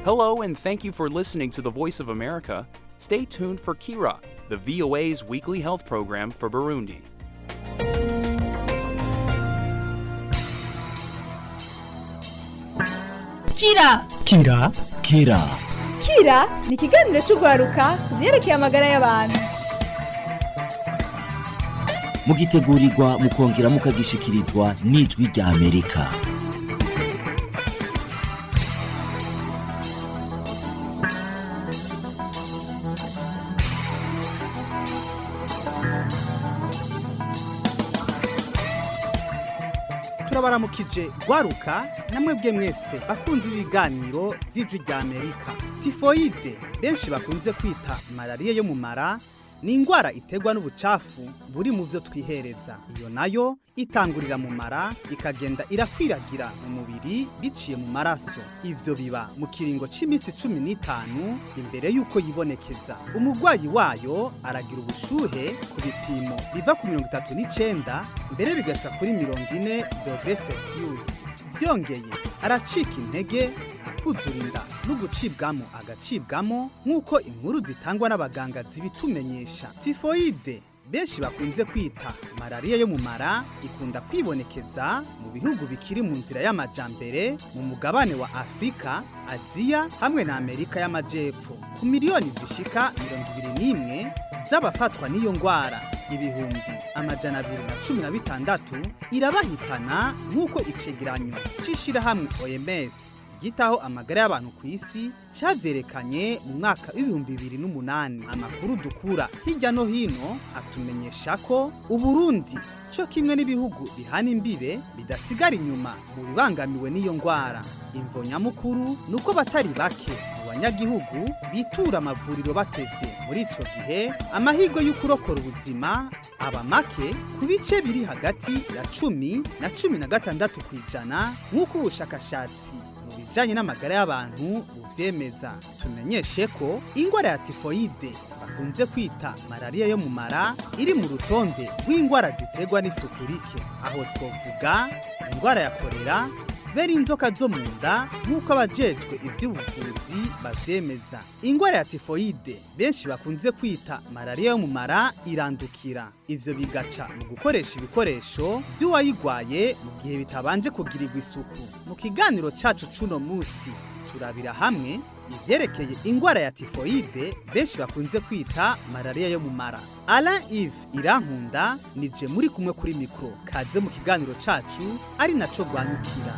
Hello, and thank you for listening to the Voice of America. Stay tuned for Kira, the VOA's weekly health program for Burundi. Kira Kira Kira Kira ni ikiganiro cy'urwaruka ku byerekeye amagara y'abantu mugitegurirwa mukongera mukagishikirizwa n'ijwi rya Amerika turabaramukije gwaruka namwe bwe mwese bakunze ibiganiro by'ijwi rya amerika tifoyide benshi bakunze kwita malariya yo mu mara ni indwara iterwa n'ubucafu buri mu byo twihereza iyo nayo itangurira mu mara ikagenda irakwiragira mu mubiri biciye mu maraso ivyo biba mu kiringo c'iminsi cumi n'itanu imbere y'uko yibonekeza umurwayi wayo aragira ubushuhe ku bipimo biva ku mirongo itatu n'icenda mbere bigashika kuri mirongo ine dogere celsius vyongeye aracika intege akuzura inda no gucibwamo agacibwamo nk'uko inkuru zitangwa n'abaganga zibitumenyesha tifoyide benshi bakunze kwita malariya yo mu mara ikunda kwibonekeza mu bihugu bikiri mu nzira y'amajambere mu mugabane wa afurika aziya hamwe na amerika y'amajepfo ku miliyoni zishika mirongo ibiri n'imwe z'abafatwa n'iyo ndwara ibihumbi amajana abiri na cumi na bitandatu irabahitana nk'uko icegeranyo c'ishirahamwe oms yitaho amagara y'abantu ku isi cavyerekanye mu mwaka w'ibihumbi bibiri n'umunani amakuru dukura hirya no hino atumenyesha ko uburundi co kimwe n'ibihugu bihana imbibe bidasigara inyuma mu bibangamiwe n'iyo ngwara imvo nyamukuru ni uko batari bake mu banyagihugu bitura amavuriro batevye muri ico gihe amahirwe y'ukurokora ubuzima aba make ku bice biri hagati ya cumi na cumi na gatandatu ku ijana nk'uko ubushakashatsi mu bijanye n'amagara y'abantu buvyemeza tumenyeshe ko ingwara ya tifoyide bakunze kwita malariya yo mu mara iri mu rutonde rw'ingwara ziterwa n'isuku rike aho twovuga ingwara ya korera bera inzoka zo mu nda nk'uko abajejwe ivy'ubuvuzi bavyemeza ingwara ya tifoyide benshi bakunze kwita malariya yo mu mara irandukira ivyo bigaca mu gukoresha ibikoresho vy'uwayigwaye mu gihe bitabanje kugirirwa isuku mu kiganiro cacu c'uno musi turabira hamwe ivyerekeye ingwara ya tifoyide benshi bakunze kwita malariya yo mu mara Alain Yves Irankunda nije muri kumwe kuri mikro kaze mu kiganiro cacu ari naco rwanyukira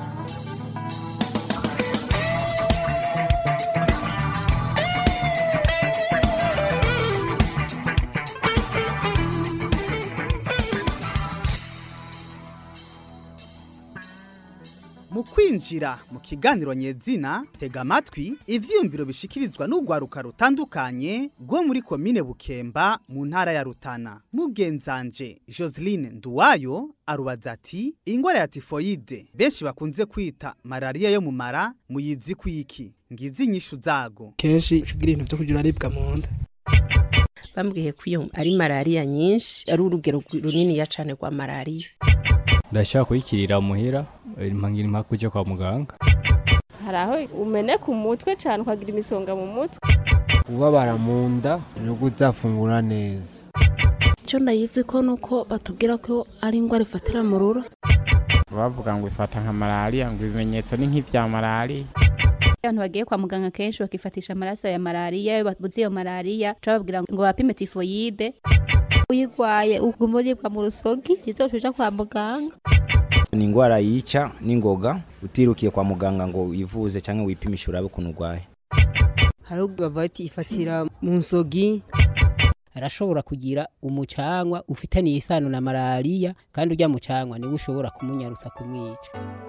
mu kwinjira mu kiganiro nyezina tega amatwi ivyiyumviro bishikirizwa n'urwaruka rutandukanye rwo muri komine bukemba mu ntara ya rutana mugenzanje joseline nduwayo arubaza ati ingwara ya tifoyide benshi bakunze kwita malariya yo mu mara muyizi kwiki ngizi inyishu zago kenshi ugira ibintu vyo kugira aribwa mu nda bambwiye ko iyo ari malariya nyinshi ari urugero runiniya cane rwa malariya ndashaka kuyikirira muhira impangira impaka uje kwa muganga hari aho umeneka umutwe cyane ukagira imisonga mu mutwe ubabara mu nda no kudafungura neza icyo ndayizi ko nuko batubwira ko ari indwara ifatira mu ruro bavuga ngo ifata nka malariya ngo ibimenyetso ni nk'ibya malariya abantu bagiye kwa muganga kenshi bakifatisha amaraso ya malariya iyo babuze iyo malariya bababwira ngo bapime tifoyide uyigwaye uguma uribwa mu rusogi kizoca uja kwa muganga ni indwara yica n'ingoga utirukiye kwa muganga ngo wivuze cyangwa wipimishe urabe ukuntu urwaye hari bavuga ati ifatira mu nsogi arashobora kugira umucangwa ufitaniye isano na malariya kandi ujya mucangwa niwe ushobora kumunyarutsa kumwica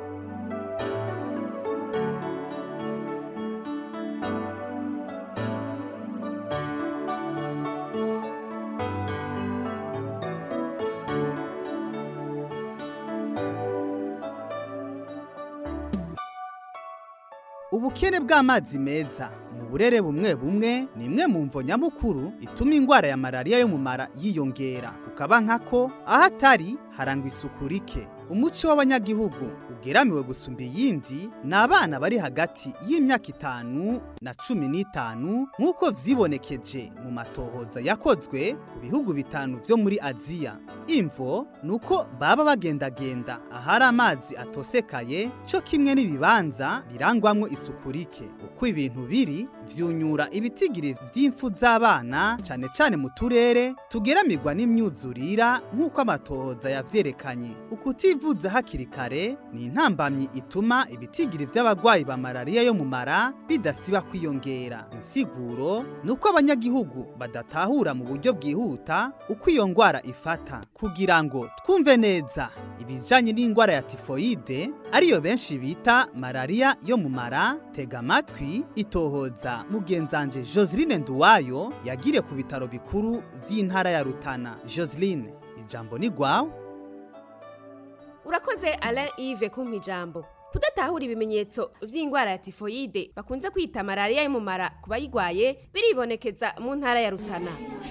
ubukene bw'amazi meza mu burere bumwe bumwe ni imwe mu mvo nyamukuru ituma indwara ya malariya yo mu mara yiyongera ukaba nkako aho atari harangwa isuku rike umuco w'abanyagihugu ugeramiwe gusumba iyindi ni abana bari hagati y'imyaka itanu na cumi n'itanu nk'uko vyibonekeje mu matohoza yakozwe ku bihugu bitanu vyo muri aziya imvo ni uko baba bagendagenda ahari amazi atosekaye co kimwe n'ibibanza birangwamwo isuku rike uko ibintu biri vyunyura ibitigiri vy'imfu z'abana cane cane mu turere tugeramirwa n'imyuzurira nk'uko amatohoza yavyerekanye ukutivuza hakiri kare ni intambamyi ituma ibitigiri vy'abagwayi ba malariya yo mu mara bidasiba kwiyongera insiguro ni uko abanyagihugu badatahura mu buryo bwihuta uko iyo ngwara ifata kugira ngo twumve neza ibijanye n'ingwara ya tifoide ariyo benshi bita malariya yo mu mara tega amatwi itohoza mugenzanje Joseline Nduwayo yagire ku bitaro bikuru vy'intara ya Rutana Joseline ijambo ni gwawe urakoze Alain Yves kumpa ijambo kudatahura ibimenyetso vy'ingwara ya tifoide bakunze kwita malariya yo mu mara ku bayigwaye biribonekeza mu ntara ya Rutana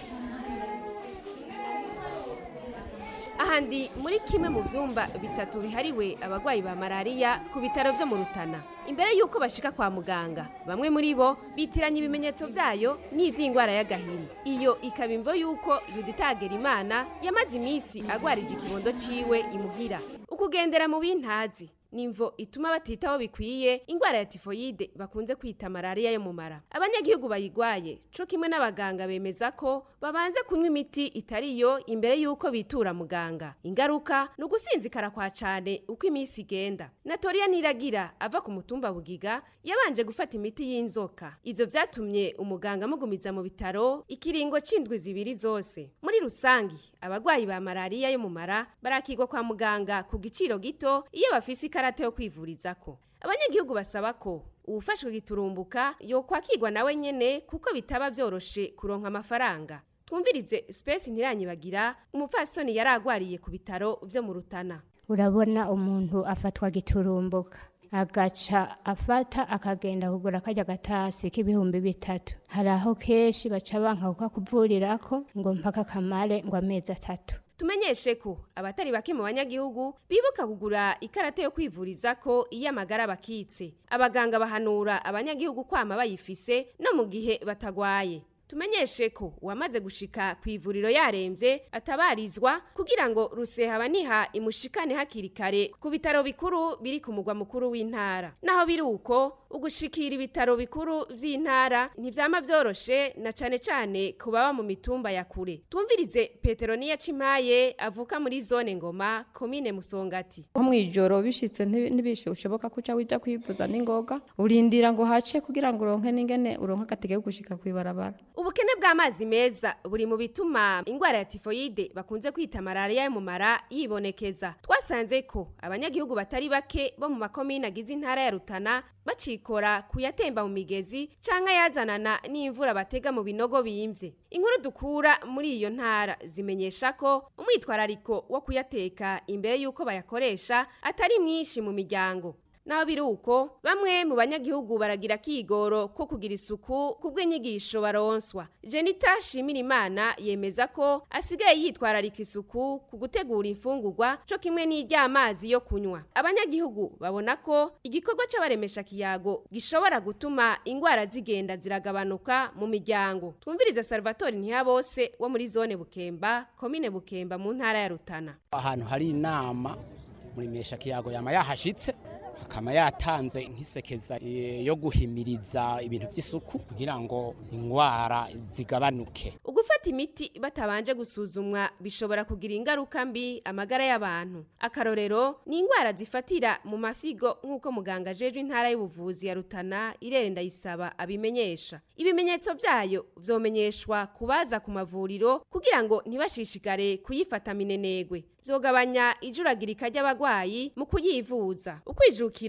ahandi muri kimwe mu vyumba bitatu bihariwe abagwayi ba malariya ku bitaro vyo mu Rutana imbere yuko bashika kwa muganga bamwe muri bo bitiranya ibimenyetso vyayo n'ivy'ingwara y'agahiri iyo ikaba imvo yuko yuditagera imana yamaze imisi agwarije ikibondo ciwe imuhira ukugendera mu bintazi nimvo ituma batitaho bikwiye ingwara ya tifoyide bakunze kwita malariya yo mu mara abanyagihugu bayigwaye co kimwe n'abaganga bemeza ko babanze kunywa imiti itariyo imbere yuko bitura muganga ingaruka ni ugusinzikara kwa cane uko iminsi igenda natoriya niragira ava ku mutumba bugiga yabanje gufata imiti y'inzoka ivyo vyatumye umuganga amugumiza mu bitaro ikiringo c'indwi zibiri zose muri rusangi abagwayi ba malariya yo mu mara barakigwa kwa muganga ku giciro gito iyo bafise ikarata yo kwivurizako abanyagihugu basaba ko uwufashwe giturumbuka yokwakirwa nawe nyene kuko bitaba vyoroshe kuronka amafaranga twumvirize space ntiranyibagira umupfasoni yari agwariye ku bitaro vyo mu rutana urabona umuntu afatwa giturumbuka agaca afata akagenda kugura kajya gatasi k'ibihumbi bitatu hari aho kenshi baca banka kukakuvurirako ngo mpaka kamare ngo amezi atatu tumenyeshe ko abatari bake mu banyagihugu bibuka kugura ikarata yo kwivuriza ko iyo amagara bakitse abaganga bahanura abanyagihugu kwama bayifise no mu gihe batagwaye tumenyeshe ko uwamaze gushika ku ivuriro yaremvye atabarizwa kugira ngo ruseha baniha imushikane hakiri kare ku bitaro bikuru biri ku mugwa mukuru w'intara naho biri uko ugushikira ibitaro bikuru vy'intara ntivyama vyoroshe na cane cane ku baba mu mitumba ya kure twumvirize peteroniya cimaye avuka muri zone ngoma komine musongati nko mw'ijoro bishitse ntibishoboka ko uca wija kwivuza n'ingoga urindira ngo hace kugira ngo uronke n'ingene uronke agatege ko gushika kw'ibarabara ubukene bw'amazi meza buri mu bituma ingwara ya tifoyide bakunze kwita malariya yo mu mara yibonekeza twasanze ko abanyagihugu batari bake bo mu makomine agize intara ya rutana bacikora kuyatemba mu migezi canke yazanana n'imvura batega mu binogo bimvye inkuru dukura muri iyo ntara zimenyesha ko umwitwarariko wo kuyateka imbere y'uko bayakoresha atari mwinshi mu miryango naho biri uko bamwe mu banyagihugu baragira kigoro ko kugira isuku kubw'inyigisho baronswa jenita shimira imana yemeza ko asigaye yitwararika isuku ku gutegura imfungurwa co kimwe n'iry'amazi yo kunywa abanyagihugu babona ko igikorwa c'abaremesha kiyago gishobora gutuma ingwara zigenda ziragabanuka mu miryango twumviriza salvatore ntihabose wo muri zone bukemba komine bukemba mu ntara ya rutana ahantu hari inama muremesha kiyago yama yahashitse akaba yatanze nk'isekeza yo guhimiriza ibintu by'isuku kugira ngo indwara zigabanuke ugufata imiti batabanje gusuzumwa bishobora kugira ingaruka mbi amagara y'abantu akarorero ni indwara zifatira mu mafigo nk'uko muganga ajejwe intara y'ubuvuzi ya rutana irere ndayisaba abimenyesha ibimenyetso byayo vyomenyeshwa kubaza ku mavuriro kugira ngo ntibashishikare kuyifata minenegwe vyogabanya ijuragirika ry'abagwayi mu kuyivuza ukwijukira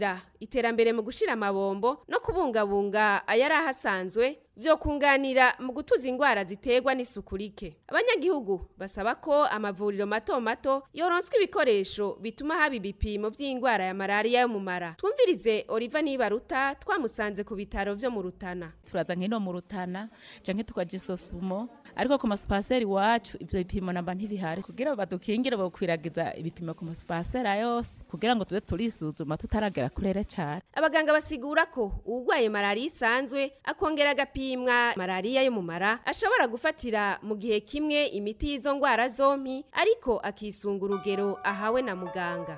iterambere mu gushira amabombo no kubungabunga ayari ahasanzwe byo kunganira mu gutuza indwara ziterwa n'isuku rike abanyagihugu basaba ko amavuriro mato mato yoronswa ibikoresho bituma haba ibipimo vy'indwara ya malariya yo mu mara twumvirize Oliva Nibaruta twamusanze ku bitaro vyo mu Rutana turaza nkino mu Rutana canke tukaja isosumo ariko ku masipaseri wacu ivyo bipimo namba ntibihari kugira badukingire bokwiragiza ibipimo ku masipasera yose kugira ngo tuze turisuzuma tutaragera kurere cane abaganga basigura ko uwugwaye malariya isanzwe akongera agapimwa malariya yo mu mara ashobora gufatira mu gihe kimwe imiti y'izo ndwara zompi ariko akisunga urugero ahawe na muganga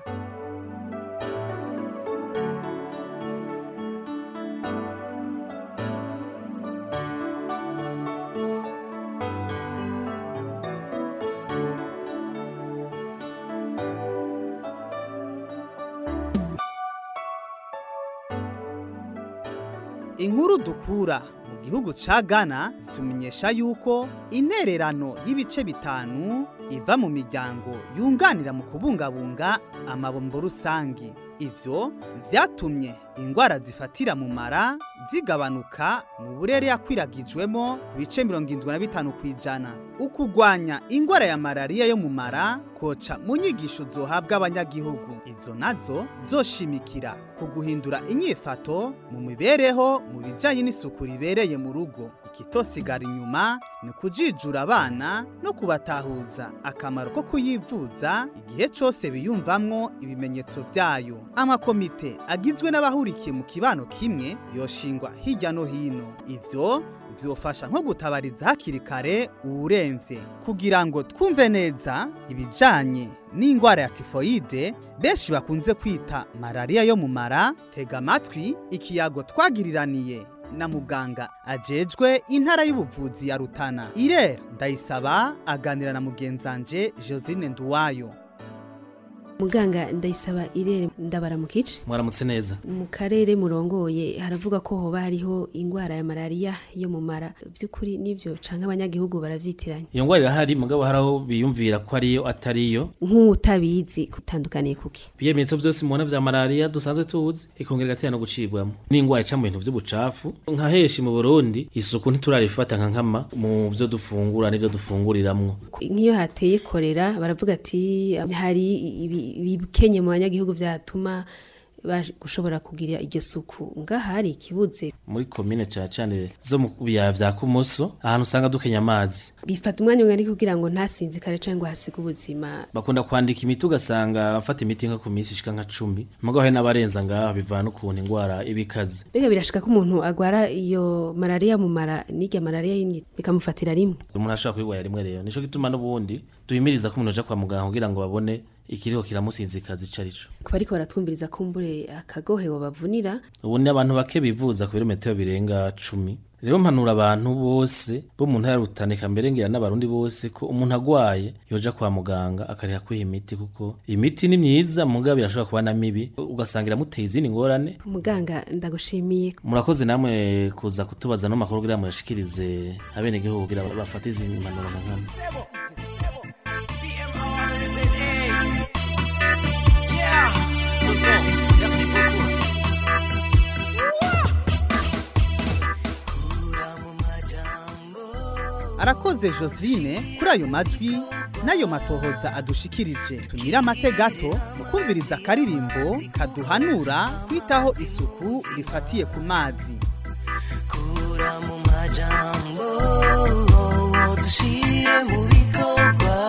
inkuru dukura mu gihugu ca Ghana zitumenyesha yuko intererano y'ibice bitanu iva mu miryango yunganira mu kubungabunga amabombo rusangi ivyo vyatumye ingwara zifatira mu mara zigabanuka mu burere yakwiragijwemo ku bice mirongo indwi na bitanu kw'ijana ukugwanya ingwara ya malariya yo mu mara koca mu nyigisho zohabwa abanyagihugu izo nazo zoshimikira ku guhindura inyifato mu mibereho mu bijanye n'isuku ribereye mu rugo ikitosigara inyuma ni kujijura abana no kubatahuza akamaro ko kuyivuza igihe cose biyumvamwo ibimenyetso vyayo amakomite agizwe n'abahurikiye mu kibano kimwe yoshingwa hirya no hino ivyo vyofasha nko gutabariza hakiri kare uwuremvye kugira ngo twumve neza ibijanye n'ingwara ya tifoide benshi bakunze kwita malariya yo mu mara tega amatwi ikiyago twagiriraniye na muganga ajejwe intara y'ubuvuzi ya Rutana irera ndayisaba aganira na mugenzanje Josine Nduwayo muganga ndayisaba irere ndabara mu kice mwaramutse neza mu karere murongoye haravuga ko hoba hariho ingwara ya malariya yo mu mara by'ukuri nivyo canke abanyagihugu baravyitiranya iyo ngwara irahari mugabo hari aho biyumvira ko ariyo atariyo nk'utabizi kutandukaniye kuki ibimenyetso byose mubona vya malariya dusanzwe tuzi ikongera igatera no gucibwamo n'ingwara ica mu bintu vy'ubucafu nka heshi mu burundi isuku ntiturarifata nka nkama mu vyo dufungura n'ivyo dufunguriramwo nk'iyo hateye korera baravuga ati hari ibi bikenye mu banyagihugu byatuma gushobora kugira iryo suku ngaha hari ikibuze muri komine ca cane zo mu biyaya vya kumoso ahantu usanga dukenya amazi bifata umwanya umwe ariko kugira ngo ntasinzikare canke ngo hasige ubuzima bakunda kwandika imiti ugasanga bafata imiti nka ku minsi ishika nka cumi mugabo hari n'abarenza ngaha bivana n'ukuntu ingwara iba ikaze mbega birashika ko umuntu agwara iyo malariya mu mara n'irya malariya yindi bikamufatira rimwe umuntu ashobora kuyigwara rimwe rero nico gituma n'ubundi duhimiriza ko umuntu aja kwa muganga kugira ngo babone ikiriho kiramusinzikaza ico arico kuba ariko baratwumviriza kumbure akagohe bavunira ubu ni abantu bake bivuza ku birometero birenga cumi rero mpanura abantu bose bo mu ntara rutanika mbere ngira n'abarundi bose ko umuntu agwaye yoja kwa muganga akariha kwiha imiti kuko imiti ni myiza mugabo irashobora kuba na mibi ugasanga iramuteye izindi ngorane muganga ndagushimiye murakoze namwe kuza kutubaza no makuru kugira muyashikirize abenegihugu kugira bafate izi mpanuro nka nkama arakoze josine kuri ayo majwi n'ayo matohoza adushikirije tumira amate gato mu kumviriza akaririmbo kaduhanura kwitaho isuku rifatiye ku mazi kura mu majambo dushire mu bikorwa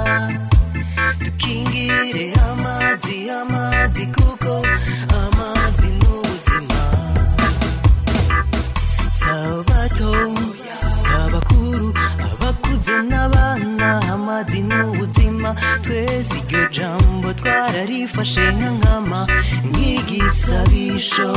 dukingire amazi amazi kuko amazi ni ubuzima sabato sabakuru abakuze n'abana amazi ni ubuzima twese iryo jambo twararifashe nka nkama nk'igisabisho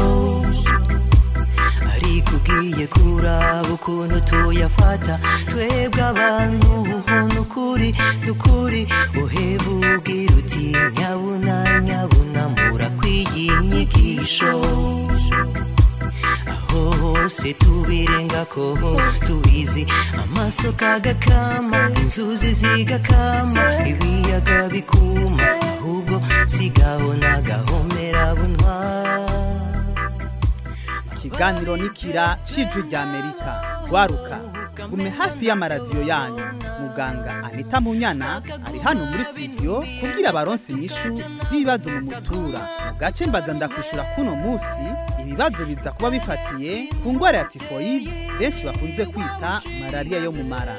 ariko ugiye kuraba ukuntu tuyafata twebwe abantu nukuri nukuri uheba ubwira uti nyabuna nyabuna murakwiye inyigisho aho hose tubirengako tubizi amasoko agakama inzuzi zigakama ibiyaga bikuma ahubwo sigaho nagahomera bunwa ikiganiro nikira cijwi rya amerika gwaruka gume hafi y'amaradiyo yanyu muganga anita munyana ari hano muri studio kubwira abaronsi inyishu z'ibibazo mu mutura mu gace mbaza ndakwishura kuno musi ibibazo biza kuba bifatiye ku ngwara ya tifoyide benshi bakunze kwita malariya yo mu mara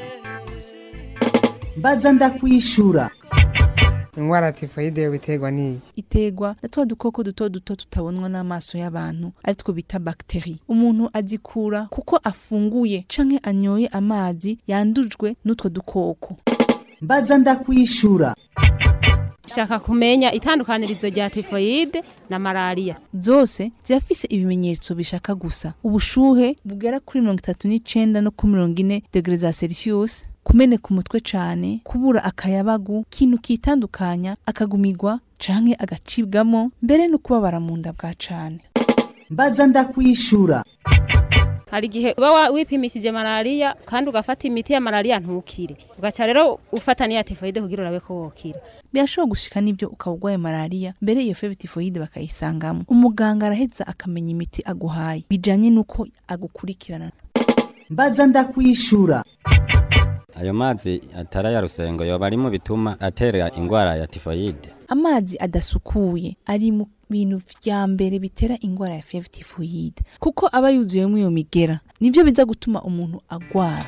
mbaza ndakwishura ingwara ya tifoyide yo biterwa n'iyi iterwa na twa dukoko duto duto tutabonwa n'amaso y'abantu aritwo bita bagiteri umuntu azikura kuko afunguye canke anyoye amazi yandujwe n'utwo dukoko mbaza ndakwishura shaka kumenya itandukanirizo rya tifoyide na malariya zose zirafise ibimenyetso bishaka gusa ubushuhe bugera kuri mirongo itatu n'icenda no kuri mirongo ine degre za celsius kumeneka umutwe cane kubura akayabagu kintu kitandukanya akagumigwa canke agacibwamo mbere no kubabara mu nda bwa cane mbaza ndakwishura hari igihe uba wa- wipimishije malariya kandi ugafata imiti ya malariya ntukire ugaca rero ufata n'iya tifoyide kugira urabe ko wokira birashobora gushika n'ibyo ukaba urwaye malariya mbere iyo fever tifoyide bakayisangamo umuganga araheza akamenya imiti aguhaye bijanye n'uko agukurikirana mbaza ndakwishura ayo mazi atari aya rusengo yoba ari mu bituma atera ingwara ya tifoyide amazi adasukuye ari mu bintu vya mbere bitera ingwara ya fever tifoyide kuko aba yuzuyemo iyo migera nivyo biza gutuma umuntu agwara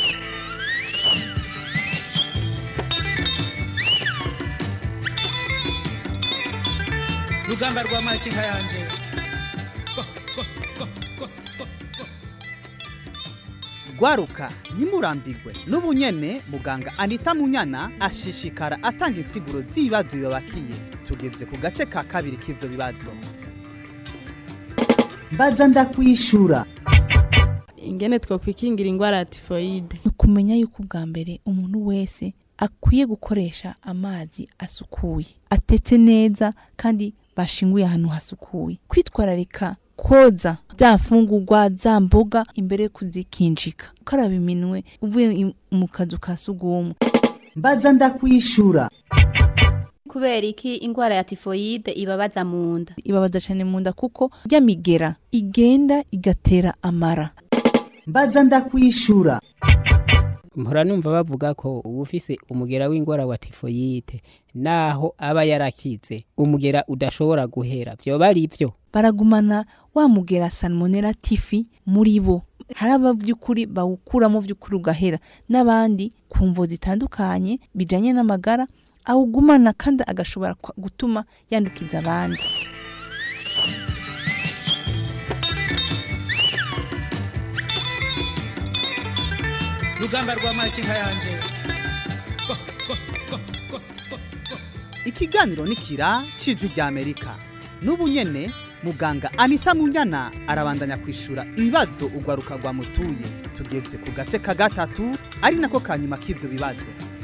rugamba rwa makinka yanje gwaruka ntimurambigwe n'ubu nyene muganga anita munyana ashishikara atanga insiguro z'ibibazo bibabakiye tugeze ku gace ka kabiri k'ivyo bibazo mbaza ndakwishura ingene twokwikingira ingwara ya tifoyide ni ukumenya yuko ubwa mbere umuntu wese akwiye gukoresha amazi asukuye atetse neza kandi bashinguye ahantu hasukuye kwitwararika koza za mfungurwa za mboga imbere yo kuzikinjika ukaraba iminwe uvuye im- mu kazu ka sugumwe mbaza ndakwishura kubera iki ingwara ya tifoyide ibabaza mu nda ibabaza cyane mu nda kuko rya migera igenda igatera amara mbaza ndakwishura mpora numva bavuga ko uba ufise umugera w'ingwara wa tifoyite naho aba yarakize umugera udashobora guhera vyoba ari vyo baragumana wa mugera salmonella tifi muri bo hari aba by'ukuri bawukuramo by'ukuri ugahera n'abandi ku mvo zitandukanye bijanye n'amagara awugumana kandi agashobora kwa- gutuma yandukiza abandi rugamba rwa makinka yanje ikiganiro nikira cijwi rya amerika n'ubu nyene muganga anita munyana arabandanya kwishura ibibazo ugwaruka rwamutuye tugeze ku gace ka gatatu ari nako ka nyuma k'ivyo bibazo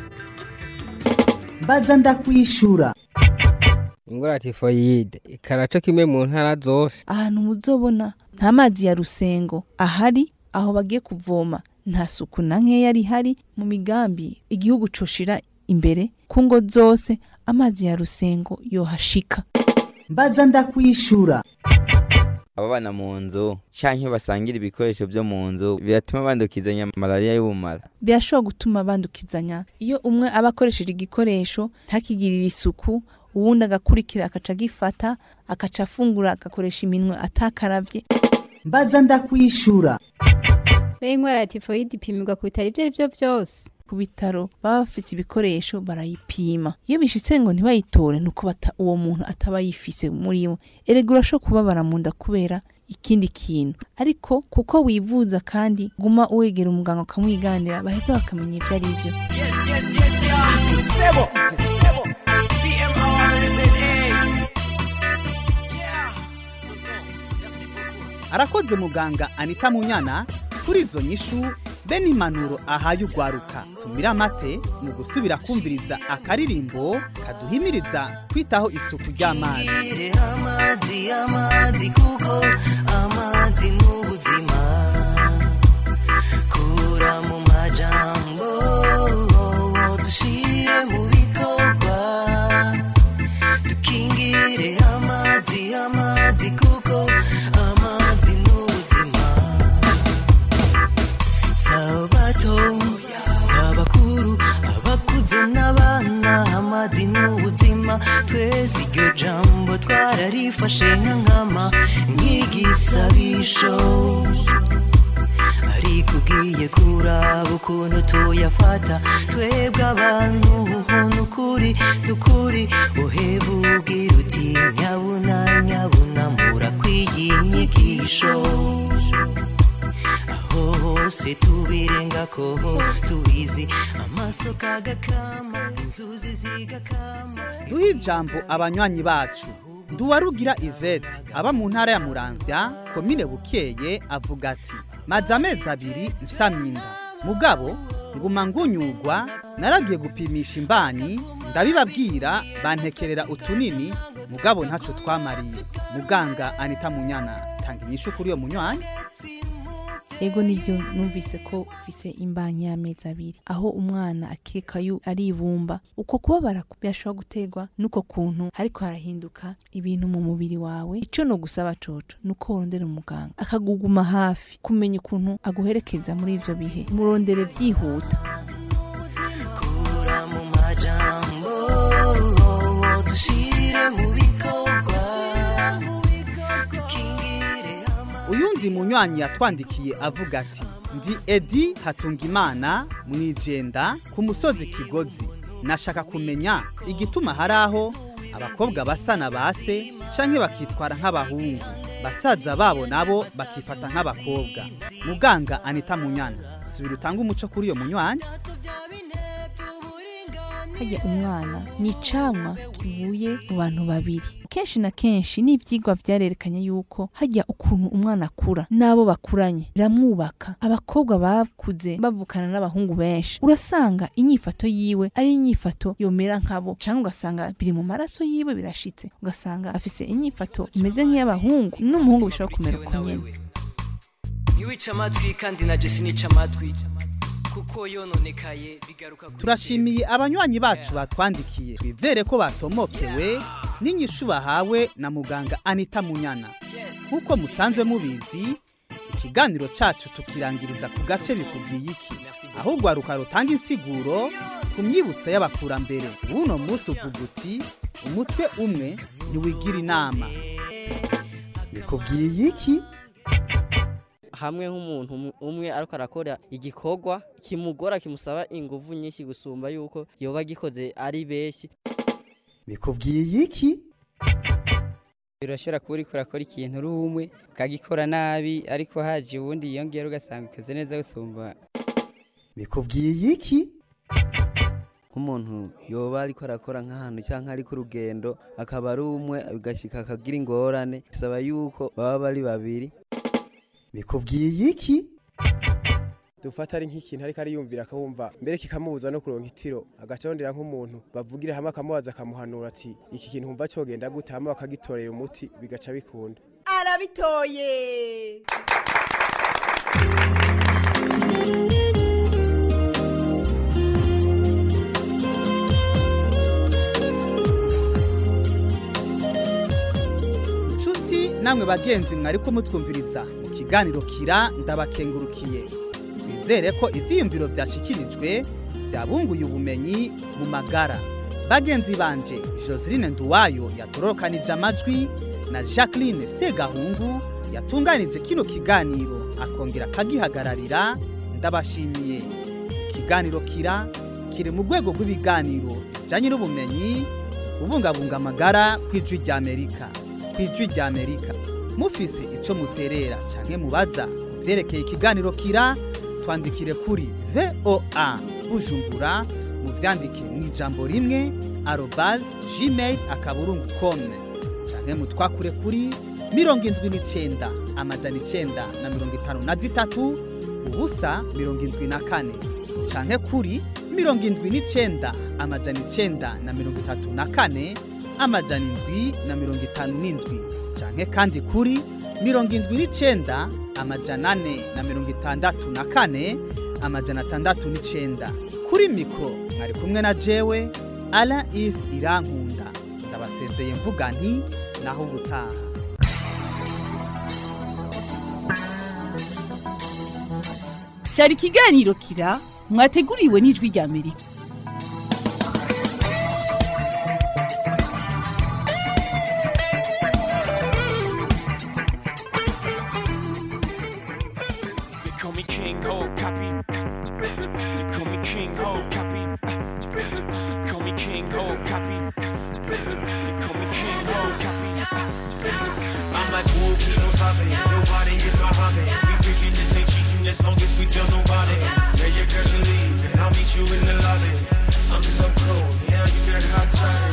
mbaza ndakwishura ingwara ya tifoyide ikaraca kimwe mu ntara zose ahantu muzobona nta mazi ya rusengo ahari aho bagiye kuvoma nta suku na nkeya rihari mu migambi igihugu coshira imbere ku ngo zose amazi ya rusengo yohashika mbaza ndakwishura ababana mu nzu canke basangira ibikoresho vyo mu nzu biratuma bandukizanya malariya y'ubumara birashobora gutuma bandukizanya iyo umwe aba akoresheje igikoresho ntakigirire isuku uwundi agakurikira akaca agifata akaca afungura agakoresha iminwe atakaravye mbaza ndakwishura Be ingwara ya tifoyide ipimirwa ku bitaro ibyo ari byo byose ku bitaro baba bafite ibikoresho barayipima iyo bishitse ngo ntibayitore nuko bata uwo muntu ataba yifise muri we erega urashobora kubabara mu nda kubera ikindi kintu ariko kuko wivuza kandi guma wegera umuganga ukamwiganira baheza bakamenya ibyo ari byo Yes, yes, yes, yeah. Sebo. Sebo. BMRZA. arakoze muganga anita munyana kuri izo nyishu be n'impanuro ahaye ugwaruka tumira amate mu gusubira kumviriza akaririmbo kaduhimiriza kwitaho isuku ry'amazi Ire amazi amazi kuko amazi n'ubuzima kura mu majambo dushire mu bikorwa dukingire amazi amazi kuko amazi n'ubuzima umutima twese iryo jambo twararifashe nka nkama nk'igisabisho ariko ugiye kuraba ukuntu tuyafata twebwe abantu nukuri nukuri uheba ubwira uti nyabuna nyabuna murakwiye inyigisho aho hose tubirengako tubizi amaso kagakama inzuzi zigakama duhe ijambo abanywanyi bacu nduwarugira ivete aba mu ntara ya muramvya komine bukeye avuga ati maze amezi abiri nsamye inda mugabo nguma ngunyugwa naragiye gupimisha imbanyi ndabibabwira bantekerera utunini mugabo ntaco twamariye muganga anita munyana tanga inyishu kuri iyo munywanyi ego nibyo numvise ko ufise imbanyi y'amezi abiri aho umwana akeka yu aribumba uko kubabara byashobora guterwa n'uko kuntu ariko harahinduka ibintu mu mubiri wawe ico no gusaba coco nuko worondera umuganga akaguguma hafi kumenya ukuntu aguherekeza muri ivyo bihe murondere vyihuta kura mu majambo dushire mu bikorwa dukingire uyundi munywanyi yatwandikiye avuga ati ndi edi hatungimana mwijenda ku musozi kigozi nashaka kumenya igituma hari aho abakobwa basa na base canke bakitwara nk'abahungu basaza babo nabo bakifata nk'abakobwa muganga anita munyana subira utange umuco kuri iyo munywanyi harya umwana ni icamwa kivuye mu bantu babiri kenshi na kenshi n'ivyigwa vyarerekanye yuko harya ukuntu umwana akura n'abo bakuranye biramwubaka abakobwa bakuze bavukana n'abahungu benshi urasanga inyifato yiwe ari inyifato yomera nkabo canke ugasanga biri mu maraso yiwe birashitse ugasanga afise inyifato imeze nk'iy'abahungu n'umuhungu bishobora kumera uko nyene ntiwice amatwi kandi na jesi nica amatwi kuko yononekaye bigaruka kuri turashimiye abanywanyi bacu batwandikiye twizere ko batomokewe n'inyishu bahawe na muganga anita munyana nk'uko musanzwe mubizi ikiganiro cacu tukirangiriza ku gace bikubwiye iki aho urwaruka rutanga insiguro ku myibutso y'abakurambere w'uno munsi uvuga uti umutwe umwe ntiwigira inama bikubwiye iki hamwe nk'umuntu um- umwe ariko arakora igikorwa kimugora kimusaba ingufu nyinshi gusumba yuko yoba agikoze ari benshi bikubwiye iki birashobora kuba uriko urakora ikintu uri umwe ukagikora nabi ariko haje uwundi yiyongera ugasanga ukoze neza gusumba bikubwiye iki nk'umuntu yoba ariko arakora nk'ahantu cyangwa ari ku rugendo akaba ari umwe bigashyika akagira ingorane bisaba yuko baba bari babiri bikubwiye iki dufata ari nk'ikintu ariko ariyumvira akawumva mbere kikamubuza no kuronka itiro agacondera nk'umuntu bavugira hamwe akamubaza akamuhanura ati iki kintu wumva cyogenda gute hama bakagitorera umuti bigaca bikunda arabitoye nshuti namwe bagenzi mwariko mutwumviriza mu kiganiro kira ndabakengurukiye twizere ko ivyiyumviro vyashikirijwe byabunguye ubumenyi mu magara bagenzi banje joseline nduwayo yatorokanije amajwi na jacqueline segahungu yatunganije kino kiganiro akongera akagihagararira ndabashimiye ikiganiro kira kiri mu rwego rw'ibiganiro bijanye n'ubumenyi kubungabunga amagara kw'ijwi ry'amerika kw'ijwi ry'amerika mufise ico muterera canke mubaza ku vyerekeye ikiganiro kira twandikire kuri voa bujumbura muvyandike mw'ijambo rimwe arobas gmail akaburungu kome canke mutwakure kuri mirongo indwi n'icenda amajana icenda na mirongo itanu na zitatu ubusa mirongo indwi na kane canke kuri mirongo indwi n'icenda amajana icenda na mirongo itatu na kane amajana indwi na mirongo itanu n'indwi canke kandi kuri mirongo indwi n'icenda amajana ane na mirongo itandatu na kane amajana atandatu n'icenda kuri mikoro mwari kumwe na jewe ala if irankunda ndabasezeye mvuga nti naho ubutaha cyari ikiganiro kira mwateguriwe n'ijwi rya amerika hobby. Nobody is my hobby. We freaking this ain't cheating as long as we tell nobody. Tell your girl you leave and I'll meet you in the lobby. I'm so cold, yeah, you that hot toddy.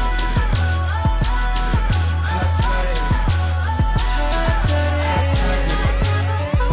Hot toddy. Hot toddy. Hot toddy.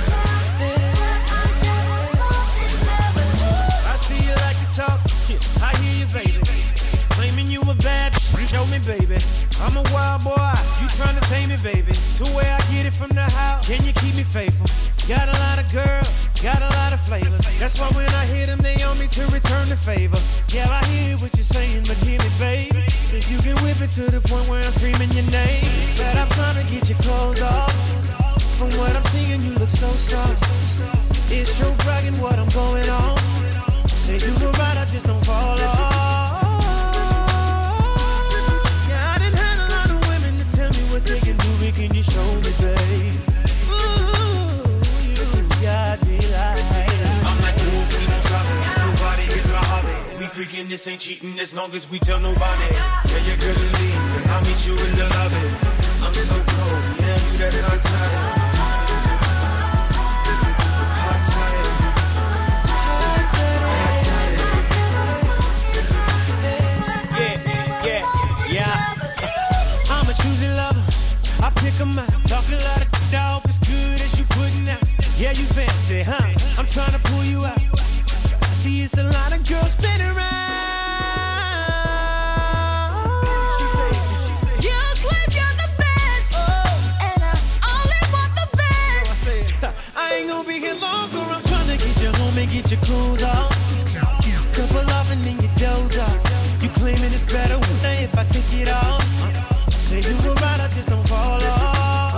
I see you like to talk. I hear you, baby. Claiming you a bad bitch. Show me, baby. I'm a wild boy. You trying to tame me, baby. To where I get it from the house. Can you keep me faithful? Got a lot of girls, got a lot of flavors. That's why when I hit them, they on me to return the favor. Yeah, I hear what you're saying, but hear me, baby. If you can whip it to the point where I'm screaming your name. Said I'm trying to get your clothes off. From what I'm seeing, you look so soft. It's your bragging what I'm going on. Say you were right, I just don't fall off. Yeah, I done had a lot of women to tell me what they can do, but can you show me, babe? Ooh, you got me like. I'm like, ooh, keep on stopping. Nobody is my hobby. We freaking this ain't cheating as long as we tell nobody. Tell your girl you leave, and I'll meet you in the lobby. I'm so cold, yeah, you that hot toddy. Hot toddy. Hot toddy. Hot toddy. Yeah, yeah, yeah. I'm a choosy lover. I pick 'em out. Talk a lot of dog, it's good as you putting out. Yeah, you fancy, huh? I'm trying to pull you out. I see it's a lot of girls standing around. She said, You claim you're the best, and I only want the best. So I said, I ain't gonna be here long, girl. I'm trying to get you home and get your clothes off. Couple off and then you doze off. You claiming it's better if I take it off. Uh, say you were right, I just don't fall off.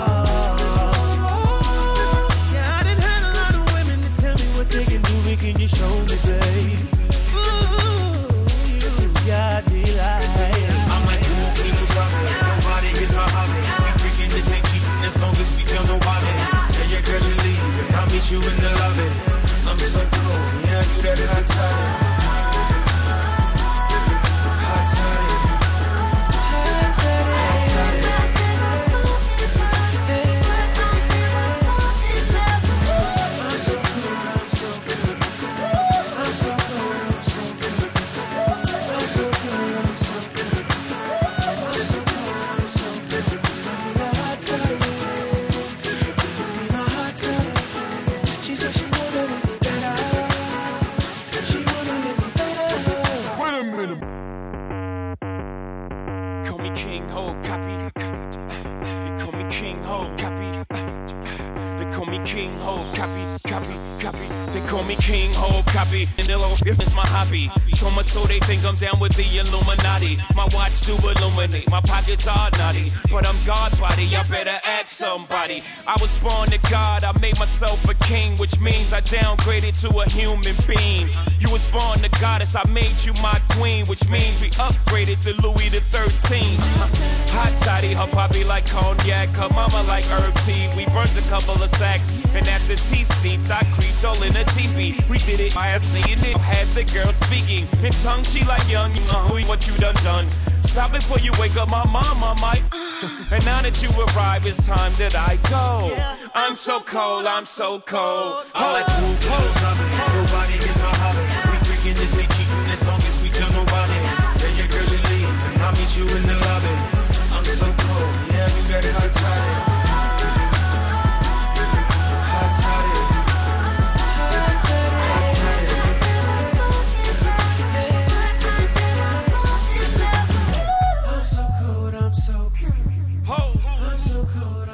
Yeah, I done had a lot of women to tell me what they can do, but can you show me, babe? Ooh, you got me like. I'm like, you won't keep on stopping. Nobody is my hobby. We freaking this ain't cheating as long as we tell nobody. Tell your girl you leave, and I'll meet you in the lobby. I'm so cold, yeah, you that hot toddy. Hot toddy. Hot toddy. Hot toddy. I'm so cool, I'm so cool. I'm so cool, I'm so cool. I'm so cool, I'm so cool. I'm so cool, I'm so cool. My hot toddy. My hot toddy. She said she wanna make me better. She wanna make me better. Wait a minute. Call me King Ho, copy. They call me King Ho, copy. They call me King Ho, copy, copy, copy. They call me King Ho, copy. And they'll if it's my hobby. So much so they think I'm down with the Illuminati. My watch do illuminate, my pockets are naughty. But I'm God body, I better ask somebody. I was born to God, I made myself a king, which means I downgraded to a human being. You was born to goddess, I made you my queen, which means we upgraded to Louis the 13. Hot toddy, her poppy like cognac, her mama like herb tea. We burnt a couple of sacks, and after tea steeped, I creeped all in a teepee. We did it, I had seen it, had the girl speaking in tongue. She like young, you know what you done done. Stop it before you wake up my mama, might. and now that you arrive, it's time that I go. I'm so cold, I'm so cold. I'm like, who knows Nobody is my hobby. We freaking this ain't cheating as long as we tell nobody. Tell your girl you leave, and I'll meet you in the lobby. I'm so cold, yeah, you got it hot toddy. Hot toddy. Hot toddy. Hot toddy. I'm so cold, I'm so cold. I'm so cold,